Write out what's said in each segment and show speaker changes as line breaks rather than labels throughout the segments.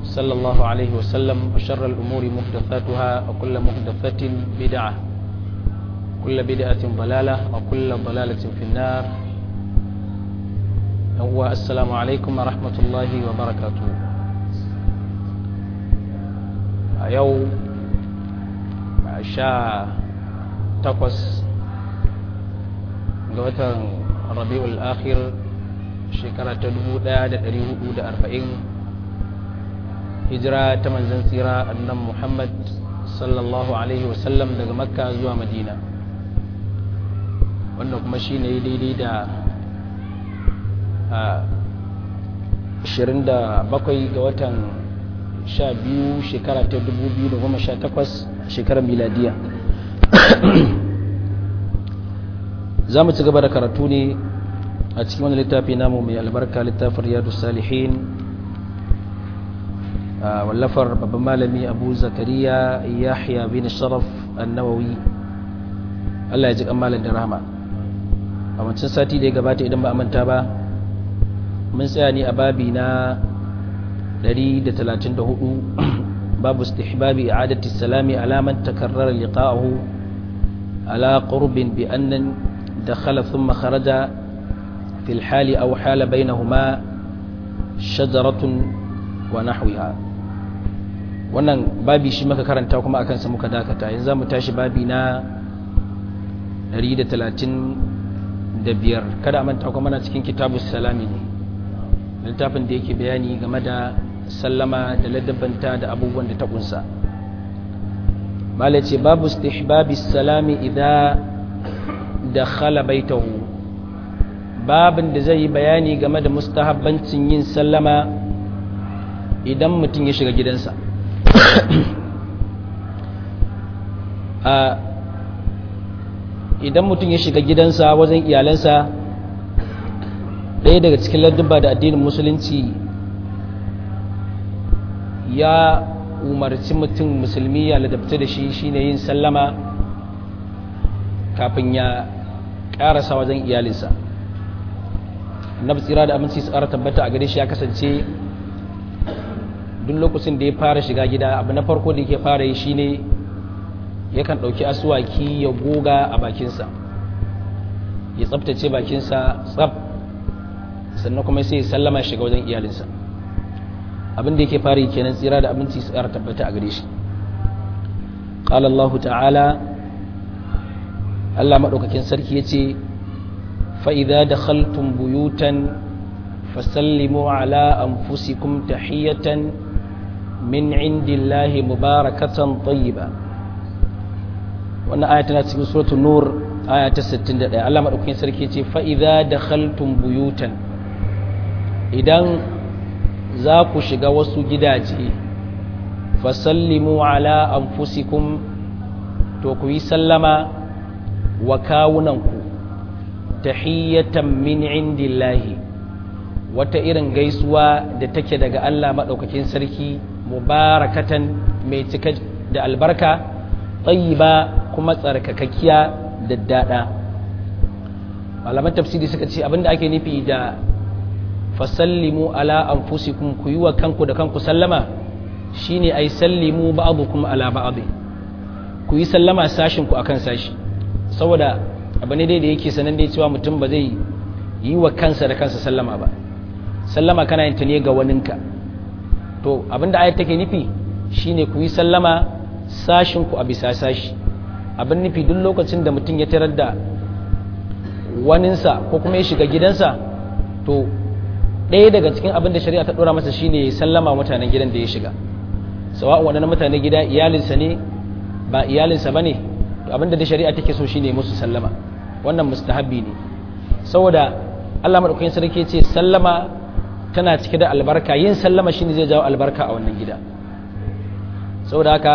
صلى الله عليه وسلم وشر الأمور محدثاتها وكل محدثة بدعة كل بدعة ضلالة وكل ضلالة في النار هو السلام عليكم ورحمة الله وبركاته يوم sha takwas ga watan rabi'ul akhir shekara ta arba'in hijira ta manzan tsira annan muhammad sallallahu alaihi wasallam daga makka zuwa madina wanda kuma shi ne daidai da 27 ga watan 12 shekara ta 2018 shekarar miladiya za mu ci gaba da karatu ne a cikin wani littafi namu mai albarka littafin riyadu salihin wallafar babban malami abu zakariya yahya bin sharaf annawawi allah ya ji kamalin da rahama a wancan sati da ya gabata idan ba a manta ba mun tsaya ne a babi na 134 babu istihbabi i'adati salami ala man takarrara liqa'ahu ala qurbin bi annan dakhala thumma kharaja في الحال أو حال بينهما شجرة ونحوها wannan babi shi maka karanta kuma akan sa muka dakata yanzu zamu tashi babi na 135 kada a manta kuma na cikin kitabus salami ne littafin da yake bayani game da sallama da ladabanta da abubuwan da ta kunsa malace babu istihbabis salami idza dakhala baitahu babin da zai yi bayani game da mustahabbancin yin sallama idan mutum ya shiga gidansa idan mutum ya shiga gidansa wajen iyalansa ɗaya daga cikin ladduba da addinin musulunci ya umarci mutum musulmi ya ladabta da shi shine yin sallama kafin ya ƙarasa wajen iyalinsa annabi tsira da aminci su ƙara tabbata a gare shi ya kasance duk lokacin da ya fara shiga gida abu na farko da yake fara yi shine yakan ɗauki asuwaki ya goga a bakinsa ya tsabtace bakinsa tsab sannan kuma sai ya sallama shiga wajen iyalinsa abin da yake fara yi kenan tsira da aminci su ƙara tabbata a gare shi قال الله تعالى Allah maɗaukakin sarki ya ce فإذا دخلتم بيوتا فسلموا على أنفسكم تحية من عند الله مباركة طيبة وأن آياتنا في سورة النور آية 61 الله مدوكين سركي فإذا دخلتم بيوتا إذن ذاكو شغا وسو gidaje fasallimu ala anfusikum to ku yi sallama wa kawunanku tahiyyatan min indillahi wata irin gaisuwa da take daga Allah maɗaukakin sarki mubarakatan mai cika da albarka tsayiba kuma tsarkakakkiya da daɗa malaman tafsiri suka ce abinda ake nufi da fasallimu ala anfusikum ku yi wa kanku da kanku sallama shine ai sallimu ba'dukum ala ba'd ku yi sallama sashin ku akan sashi saboda abu ne dai da yake sanan dai cewa mutum ba zai yi wa kansa da kansa sallama ba sallama kana yin ta ne ga waninka to abinda ayat take nufi shine ku yi sallama sashin ku a bisa sashi abin nufi duk lokacin da mutum ya tarar da waninsa ko kuma ya shiga gidansa to ɗaya daga cikin abin da shari'a ta ɗora masa shine ya sallama mutanen gidan da ya shiga sawa'un waɗannan mutanen gida iyalinsa ne ba iyalinsa ba ne to abin da da shari'a take so shine musu sallama wannan mustahabbi ne saboda Allah madaukakin sarki ce sallama tana cike da albarka yin sallama shine zai jawo albarka a wannan gida saboda haka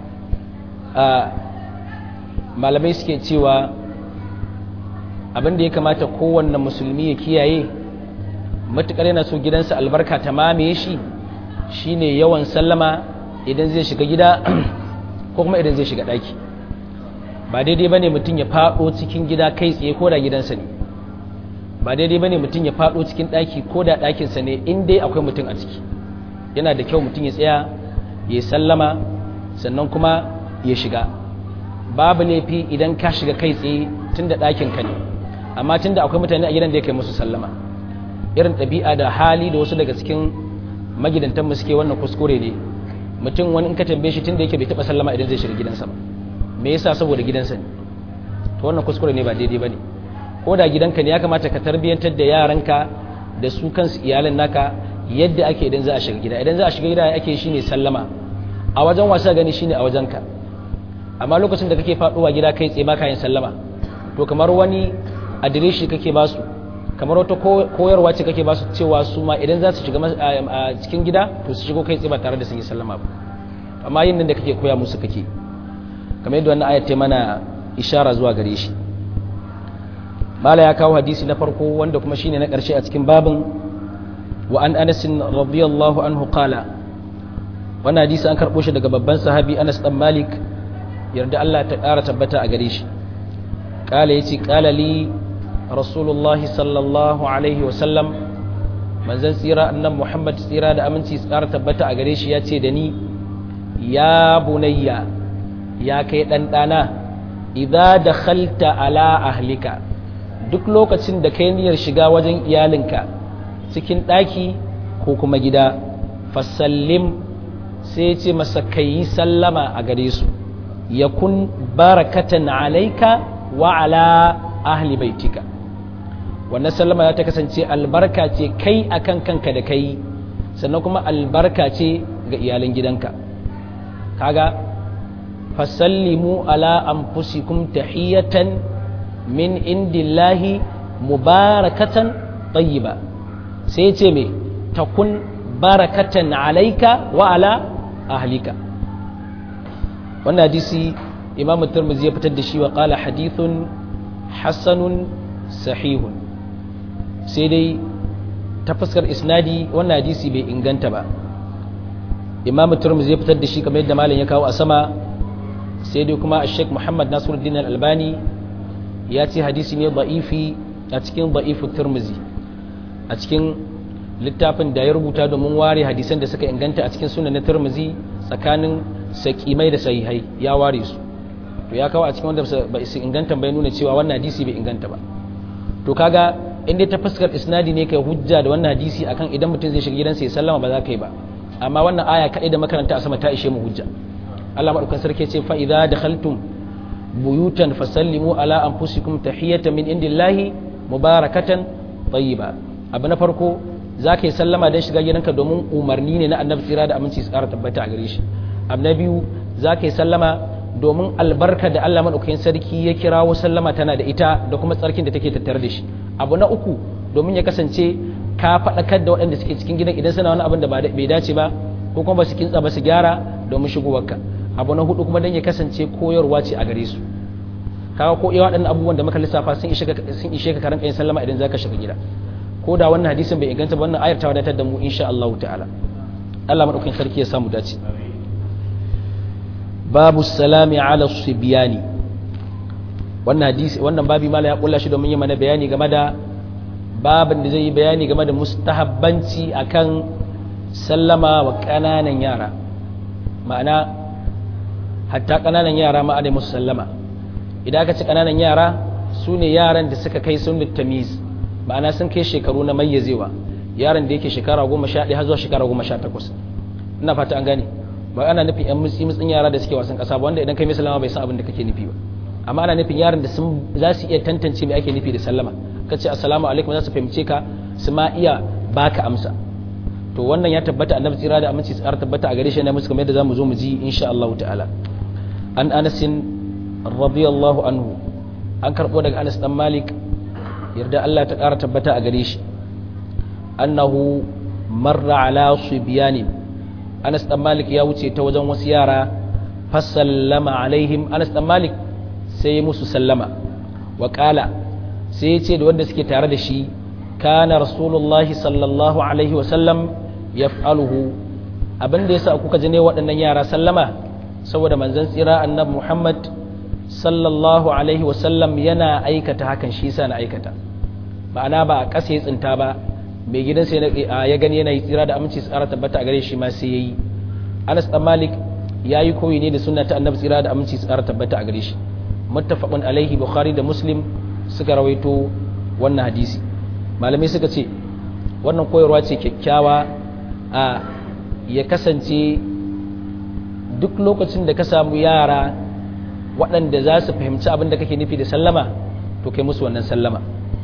malamai suke cewa abin da ya kamata kowanne musulmi ya kiyaye matukar yana so gidansa albarka ta mamaye shi shine yawan sallama idan zai shiga gida ko kuma idan zai shiga daki ba daidai bane mutum ya fado cikin gida kai tsaye ko da gidansa ne ba daidai bane mutum ya fado cikin daki ko da dakinsa ne in dai akwai mutum a ciki yana da kyau mutum ya tsaya ya sallama sannan kuma ya shiga babu laifi idan ka shiga kai tsaye tun da ɗakin ka ne amma tun da akwai mutane a gidan da ya kai musu sallama irin ɗabi'a da hali da wasu daga cikin magidantan mu suke wannan kuskure ne mutum wani in ka tambaye shi tun da yake bai taɓa sallama idan zai shiga gidansa ba me yasa saboda gidansa ne to wannan kuskure ne ba daidai ba ne ko da gidanka ne ya kamata ka tarbiyyantar da yaranka da su kansu iyalan naka yadda ake idan za a shiga gida idan za a shiga gida ake shi ne sallama a wajen wasa gani shine a wajenka amma lokacin da kake faduwa gida kai tsaye baka yin sallama to kamar wani adireshi kake ba su kamar wata koyarwa ce kake ba su cewa su ma idan za su shiga a cikin gida to su shigo kai tsaye ba tare da sun yi sallama ba amma yin nan da kake koya musu kake kamar yadda wannan ayat ta mana ishara zuwa gare shi mala ya kawo hadisi na farko wanda kuma shine na ƙarshe a cikin babin wa an anas radiyallahu anhu qala wannan hadisi an karɓo shi daga babban sahabi Anas dan Malik yarda Allah ta ƙara tabbata a gare shi qala yace qala li rasulullahi sallallahu alaihi wa sallam manzon tsira annan Muhammad tsira da aminci tsara tabbata a gare shi yace da ni ya bunayya ya kai dan dana idza dakhalta ala ahlika duk lokacin da kai niyyar shiga wajen iyalinka cikin ɗaki ko kuma gida fasallim sai ce masa ka yi sallama a gare su ya kun barakatan alaika wa ala ahli baitika wannan sallama ya ta kasance albarka ce kai akan kanka da kai sannan kuma albarka ce ga iyalan gidanka kaga fasallimu ala anfusikum tahiyatan min indillahi mubarakatan tayyiba sai ce me takun barakatan alaika wa ala ahlika wannan hadisi imamu turmuzi ya fitar da shi wa qala hadithun hasanun sahihun sai dai ta fuskar isnadi wannan hadisi bai inganta ba imamu turmuzi ya fitar da shi kamar yadda malam ya kawo a sama sai dai kuma sheikh muhammad nasiruddin al-albani ya ce hadisi ne da'ifi a cikin da'ifu turmuzi a cikin littafin da ya rubuta domin ware hadisan da suka inganta a cikin sunan na turmuzi tsakanin sakimai da sahihai ya ware su to ya kawo a cikin wanda ba su inganta bai nuna cewa wannan hadisi bai inganta ba to kaga in dai ta fuskar isnadi ne kai hujja da wannan hadisi akan idan mutum zai shiga gidansa ya sallama ba za ka yi ba amma wannan aya kaɗai da makaranta a sama ta ishe mu hujja Allah madaukan sarki ce fa idza dakhaltum buyutan fasallimu ala anfusikum tahiyatan min indillahi mubarakatan tayyiba abu na farko za ka yi sallama don shiga gidanka domin umarni ne na annabi tsira da aminci su ƙara tabbata a gare shi abu na biyu za ka yi sallama domin albarka da Allah maɗaukakin sarki ya kirawo sallama tana da ita da kuma tsarkin da take tattare da shi abu na uku domin ya kasance ka faɗakar da waɗanda suke cikin gidan idan suna wani abin da bai dace ba ko kuma ba su kintsa ba su gyara domin shigowarka abu na hudu kuma don ya kasance koyarwa ce a gare su kaga ko iya waɗannan abubuwan da muka lissafa sun ishe ka karan yin sallama idan za ka shiga gida ko da wannan hadisin bai inganta ba wannan ayar ta wadatar da mu insha Allah ta'ala Allah madaukakin sarki ya samu dace babu salami ala sibyani wannan hadisi wannan babi mala ya kulla shi domin yi mana bayani game da babin da zai yi bayani game da mustahabbanci akan sallama wa kananan yara ma'ana hatta kananan yara ma adai musu sallama idan aka ci kananan yara su ne yaran da suka kai sun tamiz ma'ana sun kai shekaru na mayyazewa yaron da yake shekara goma sha ɗaya har zuwa shekara goma sha takwas ina fata an gane ba ana nufin yan mutsi mutsin yara da suke wasan ƙasa ba wanda idan kai mai sallama bai san abin da kake nufi ba amma ana nufin yaran da sun za su iya tantance me ake nufi da sallama ka ce assalamu alaikum za su fahimce ka su ma iya baka amsa to wannan ya tabbata annabi tsira da aminci tsara tabbata a gare shi ne musu kamar yadda zamu zo mu ji insha Allah ta'ala an Anas radiyallahu anhu an karbo daga Anas dan Malik yarda Allah ta ƙara tabbata a gare shi annahu marra ala subyanin Anas dan Malik ya wuce ta wajen wasu yara fasallama alaihim Anas dan Malik sai ya musu sallama wa qala sai ya ce da wanda suke tare da shi kana rasulullahi sallallahu alaihi wa sallam yaf'aluhu abinda yasa kuka ji ne waɗannan yara sallama saboda manzon tsira annabi Muhammad sallallahu alaihi wa sallam yana aikata hakan shi yasa na aikata ma'ana ba a ƙasa ya tsinta ba mai gidansa ya gani yana yi tsira da aminci tsara tabbata a gare shi ma sai yayi Anas dan Malik yayi koyi ne da sunna ta Annabi tsira da aminci tsara tabbata a gare shi muttafaqun alaihi Bukhari da Muslim suka rawaito wannan hadisi malamai suka ce wannan koyarwa ce kyakkyawa a ya kasance duk lokacin da ka samu yara waɗanda za su fahimci abin da kake nufi da sallama to kai musu wannan sallama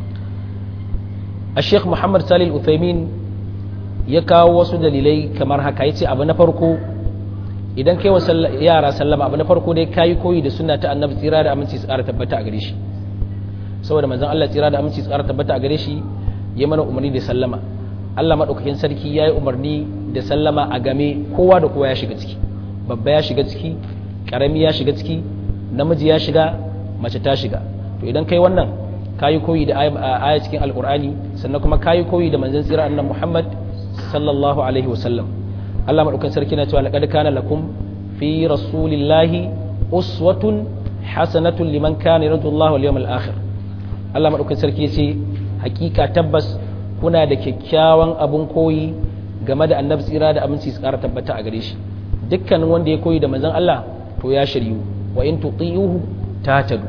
a sheikh muhammad salil uthaymin ya kawo wasu dalilai kamar haka ya ce abu na farko idan kai wa yara sallama abu na farko dai kayi koyi da suna ta annabi tsira da aminci tsara tabbata a gare shi saboda manzon Allah tsira da aminci tsara tabbata a gare shi ya mana umarni da sallama Allah madaukakin sarki ya yi umarni da sallama a game kowa da kowa ya shiga ciki babba ya shiga ciki karami ya shiga ciki namiji ya shiga mace ta shiga to idan kai wannan kayi koyi da aya cikin alkur'ani sannan kuma kayi koyi da manzon tsira annabi Muhammad sallallahu alaihi wasallam Allah madaukakin sarki na cewa laqad kana lakum fi rasulillahi uswatun hasanatun liman kana yarjullaha wal yawmal akhir Allah madaukakin sarki ya ce hakika tabbas kuna da kyakkyawan abun koyi game da annabi tsira da aminci su kara tabbata a gare shi dukkanin wanda ya koyi da manzon Allah to ya shiryu wa in tuti'uhu tatadu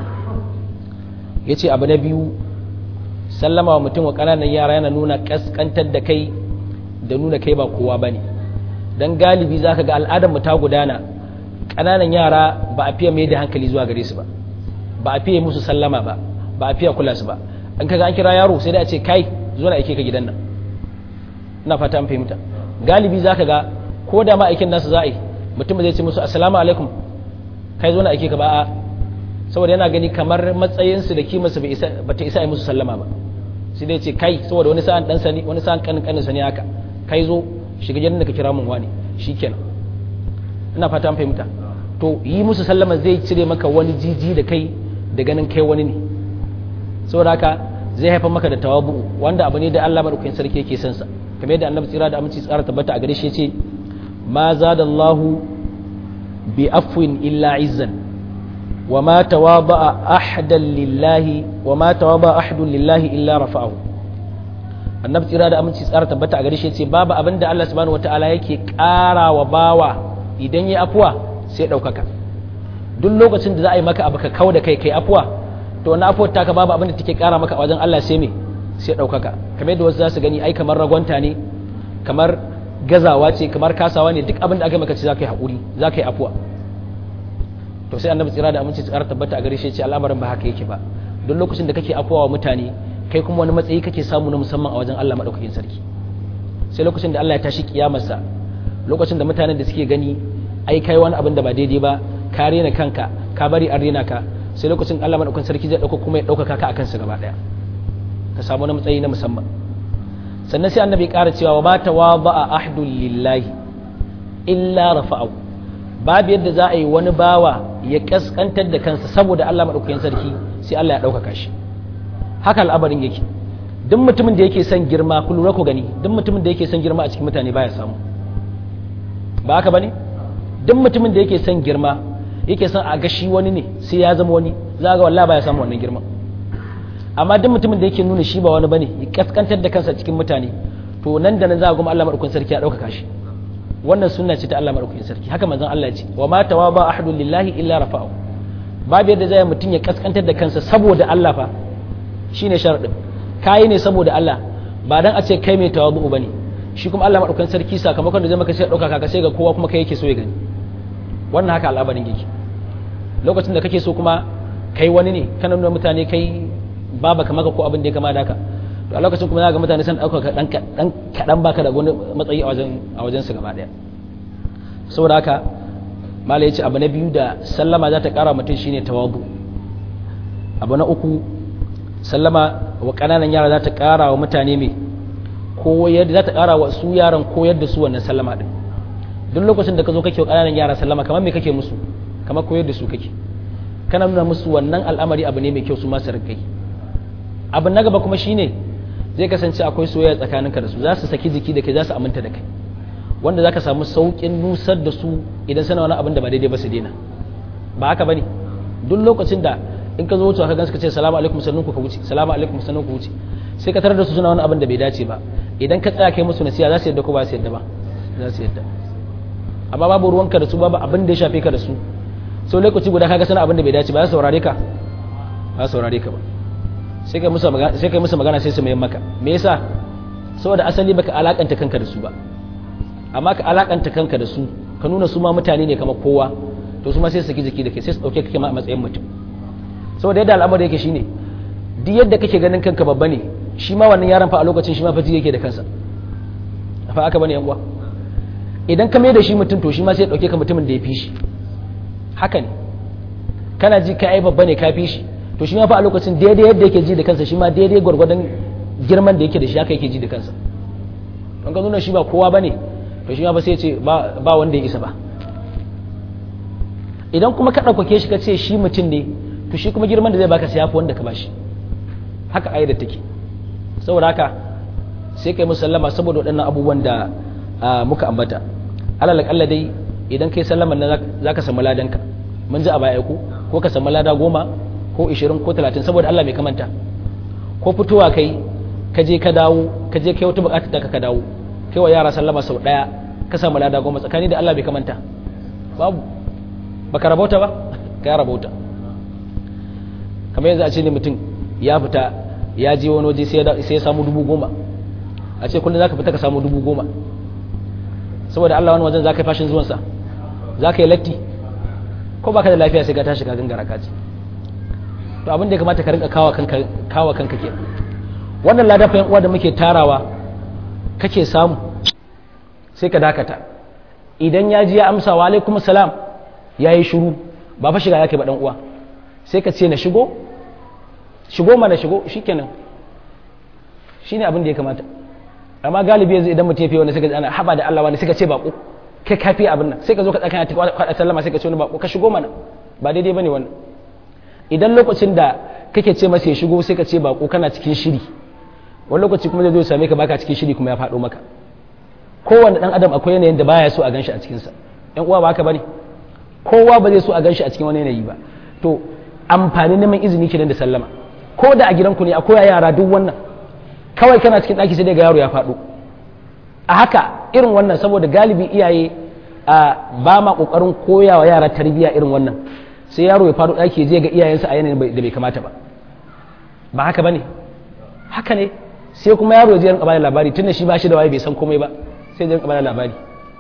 yace abu na biyu sallama wa mutum wa kananan yara yana nuna kaskantar da kai da nuna kai ba kowa bane dan galibi zaka ga al'adar mu ta gudana kananan yara ba a fiye mai da hankali zuwa gare su ba ba a fiye musu sallama ba ba a fiye kula su ba an kaga an kira yaro sai da a ce kai zo na aike ka gidan nan ina fata an fahimta galibi zaka ga ko da ma aikin nasu za a yi mutum zai ce musu assalamu alaikum kai zo na aike ka ba a saboda yana gani kamar matsayinsu da kimarsu ba ta isa yi musu sallama ba sai dai ce kai saboda wani sa'an dan sani wani sa'an kanin kanin sani haka kai zo shiga gidan da ka kira mun wani shikenan ina fata an fahimta to yi musu sallama zai cire maka wani jiji da kai da ganin kai wani ne saboda haka zai haifar maka da tawabu wanda abu ne da Allah madaukakin sarki yake son sa kamar yadda annabi tsira da aminci tsara tabbata a gare shi yace ma zadallahu bi afwin illa izzan wa ma tawaba ahadan lillahi wa ma tawaba ahadun lillahi illa rafa'ahu annabi tsira da aminci tsara tabbata a gare shi yace babu abin da Allah subhanahu wataala yake ƙara wa bawa idan ya afuwa sai ɗaukaka duk lokacin da za a yi maka abu ka kau da kai kai afuwa to wani afuwar taka babu abin da take kara maka a wajen Allah sai me sai ɗaukaka kamar yadda wasu za su gani ai kamar ragwanta ne kamar gazawa ce kamar kasawa ne duk abin da aka maka ce za ka yi haƙuri za ka yi afuwa to sai annabi tsira da aminci tsara tabbata a gare shi ce al'amarin ba haka yake ba duk lokacin da kake afuwa wa mutane kai kuma wani matsayi kake samu na musamman a wajen Allah madaukakin sarki sai lokacin da Allah ya tashi kiyamarsa lokacin da mutanen da suke gani ai kai wani abin da ba daidai ba ka rena kanka ka bari an rena ka sai lokacin Allah madaukakin sarki zai dauka kuma ya dauka ka akan su gaba daya ka samu wani matsayi na musamman sannan sai annabi ya ƙara cewa wa ma tawaba ahdul lillahi illa rafa'u babu yadda za a yi wani bawa ya kaskantar da kansa saboda Allah madaukakin sarki sai Allah ya dauka shi haka al'abarin yake duk mutumin da yake son girma ku lura ku gani duk mutumin da yake son girma a cikin mutane baya samu ba haka bane duk mutumin da yake son girma yake son a gashi wani ne sai ya zama wani za ga wallahi baya samu wannan girman amma duk mutumin da yake nuna shi ba wani bane ya kaskantar da kansa cikin mutane to nan da nan za ga kuma Allah madaukakin sarki ya dauka shi wannan sunna ce ta Allah madaukakin sarki haka manzon Allah ya ce wa ma tawaba ahadun lillahi illa rafa'u babu yadda zai mutum ya kaskantar da kansa saboda Allah fa shine sharadin kai ne saboda Allah ba dan a ce kai mai tawabu bane shi kuma Allah madaukakin sarki sakamakon da zai maka sai dauka ka sai ga kowa kuma kai yake so ya gani wannan haka al'amarin yake lokacin da kake so kuma kai wani ne kana nuna mutane kai baba ka maka ko abin da ya kama da haka to a lokacin kuma za ga mutane sun dauka dan dan kadan baka da wani matsayi a wajen a wajen su gaba daya saboda haka mala yace abu na biyu da sallama za ta kara mutum shine tawadu abu na uku sallama wa kananan yara za ta kara wa mutane mai koyar za ta kara wa su yaran koyar da su wannan sallama din duk lokacin da ka zo kake wa kananan yara sallama kamar me kake musu kamar koyar da su kake kana nuna musu wannan al'amari abu ne mai kyau su masu rikai abin na gaba kuma shine zai kasance akwai soyayya tsakaninka da su za su saki jiki da kai za su aminta da kai wanda za ka samu sauƙin nusar da su idan suna wani abin da ba daidai ba su daina ba haka bane duk lokacin da in ka zo wucewa ka gansu ka ce salamu alaikum sannan ku ka wuce salamu alaikum sannan ku wuce sai ka tarar da su suna wani abin da bai dace ba idan ka tsaya kai musu nasiha za su yadda ko ba su yadda ba za su yadda amma babu ruwanka da su babu abin da ya shafe ka da su sau lokaci guda kaga sana abin da bai dace ba za su saurare ka ba su saurare ka ba sai kai musu magana sai kai musu magana sai su mai maka me yasa saboda asali baka alakanta kanka da su ba amma ka alakanta kanka da su ka nuna su ma mutane ne kamar kowa to su ma sai su saki jiki da kai sai su dauke kake ma a matsayin mutum saboda yadda al'amari yake shine duk yadda kake ganin kanka babba ne shi ma wannan yaron fa a lokacin shi ma fa yake da kansa fa aka bane yan uwa idan ka mai da shi mutum to shi ma sai ya dauke ka mutumin da ya fi shi haka ne kana ji ka ai babba ne ka fi shi to shi ma fa a lokacin daidai yadda yake ji da kansa shi ma daidai gwargwadon girman da yake da shi haka yake ji da kansa don ka nuna shi ba kowa bane to shi ma ba sai ya ce ba wanda ya isa ba idan kuma ka ɗaukake shi ka ce shi mutum ne to shi kuma girman da zai baka sai yafi wanda ka bashi haka ayyada take saboda haka sai kai musallama saboda waɗannan abubuwan da muka ambata alal akalla dai idan kai sallama nan za ka samu ladanka mun ji a baya ko ko ka samu lada goma ko ishirin ko talatin saboda Allah mai kamanta ko fitowa kai ka je ka dawo ka je kai wata bukatar da ka dawo kai wa yara sallama sau daya ka samu lada goma tsakani da Allah bai kamanta babu baka rabauta ba ka rabauta kamar yanzu a ce ne mutum ya fita ya je wani waje sai ya samu dubu goma a ce kullum za ka fita ka samu dubu goma saboda Allah wani wajen za ka yi fashin zuwansa za ka yi latti ko baka da lafiya sai ka tashi ka gangara ka ce to abin da ya kamata ka rinka kawa kanka kawa kanka ke wannan ladan fa uwa da muke tarawa kake samu sai ka dakata idan ya ji ya amsa wa alaikum salam ya yi shiru ba fa shiga yake ba dan uwa sai ka ce na shigo shigo mana shigo shikenan shine abin da ya kamata amma galibi yanzu idan mutum ya fi wani sai ka ana haba da Allah wani sai ka ce bako kai kafi abin nan sai ka zo ka tsaka ta kwada sallama sai ka ce wani bako ka shigo mana ba daidai bane wannan idan lokacin da kake ce masa ya shigo sai ka ce bako kana cikin shiri wani lokaci kuma zai zo same ka baka cikin shiri kuma ya faɗo maka kowanne dan adam akwai yanayin da baya so a ganshi a cikin sa yan uwa ba haka bane kowa ba zai so a ganshi a cikin wani yanayi ba to amfani neman izini kenan da sallama ko da a gidanku ne akwai yara duk wannan kawai kana cikin ɗaki sai dai ga yaro ya faɗo a haka irin wannan saboda galibi iyaye a ba ma ƙoƙarin koya wa yara tarbiyya irin wannan sai yaro ya faɗo ɗaki je ga iyayensa a yanayin da bai kamata ba ba haka ba ne haka ne sai kuma yaro ya je rinka bada labari tunda shi ba shi da waye bai san komai ba sai ya rinka bada labari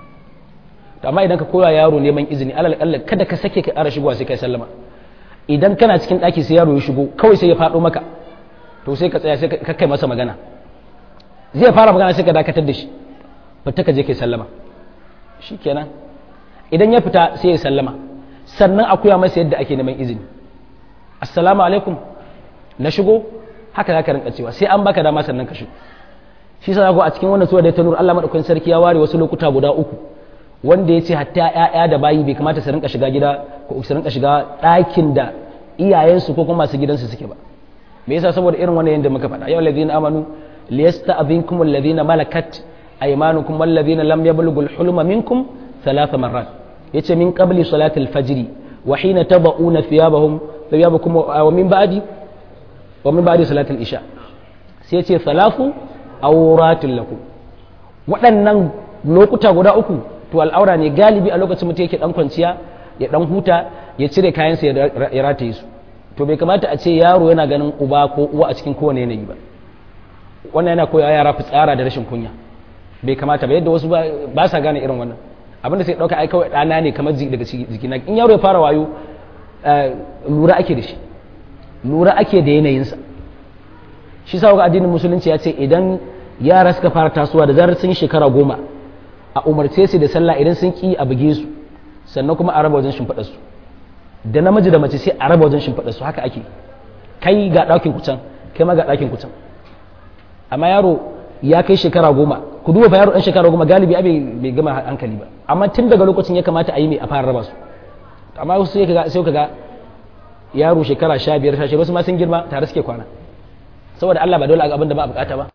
to amma idan ka koya yaro neman izini alal kalla kada ka sake ka ƙara shigowa sai kai sallama idan kana cikin ɗaki sai yaro ya shigo kawai sai ya faɗo maka to sai ka tsaya sai ka kai masa magana zai fara magana sai ka dakatar da shi fita ka je kai sallama shikenan idan ya fita sai ya sallama sannan a koya masa yadda ake neman izini assalamu alaikum na shigo haka za ka rinka cewa sai an baka dama sannan ka shigo shi sa a cikin wannan sura da ta nura Allah madaukakin sarki ya ware wasu lokuta guda uku wanda ya ce hatta ƴaƴa da bayi bai kamata su rinka shiga gida ko su rinka shiga ɗakin da iyayensu ko kuma masu gidansu suke ba me yasa saboda irin wannan yanda muka faɗa yau ladina amanu liyasta'dhinkum alladhina malakat aymanukum walladhina lam yablughul hulma minkum thalatha marrat yace min qabli salati al-fajr wa hina tad'una thiyabahum thiyabakum wa min ba'di wa min ba'di salati al-isha sai yace thalathu awratin lakum waɗannan lokuta guda uku to al'aura ne galibi a lokacin mutum yake dan kwanciya ya dan huta ya cire kayansa ya rataye su to bai kamata a ce yaro yana ganin uba ko uwa a cikin kowane yanayi ba wannan yana koya yara fitsara da rashin kunya bai kamata ba yadda wasu ba sa gane irin wannan abinda sai dauka ai kawai dana ne kamar daga jikina in yaro ya fara wayo lura ake da shi lura ake da yanayinsa shi sa addinin musulunci ya ce idan yara suka fara tasowa da zarar sun shekara goma a umarce su da sallah idan sun ki a buge su sannan kuma a raba wajen shimfiɗa su da namiji da mace sai a raba wajen shimfiɗa su haka ake kai ga ɗakin kucan kai ma ga ɗakin kucan amma yaro ya kai shekara goma ku duba fa yaro ɗan shekara goma galibi abai bai gama hankali ba amma tun daga lokacin ya kamata a yi mai a fara raba su amma wasu sai kaga sai kaga yaro shekara sha biyar sha wasu ma sun girma tare suke kwana saboda Allah ba dole a abin da ba a bukata ba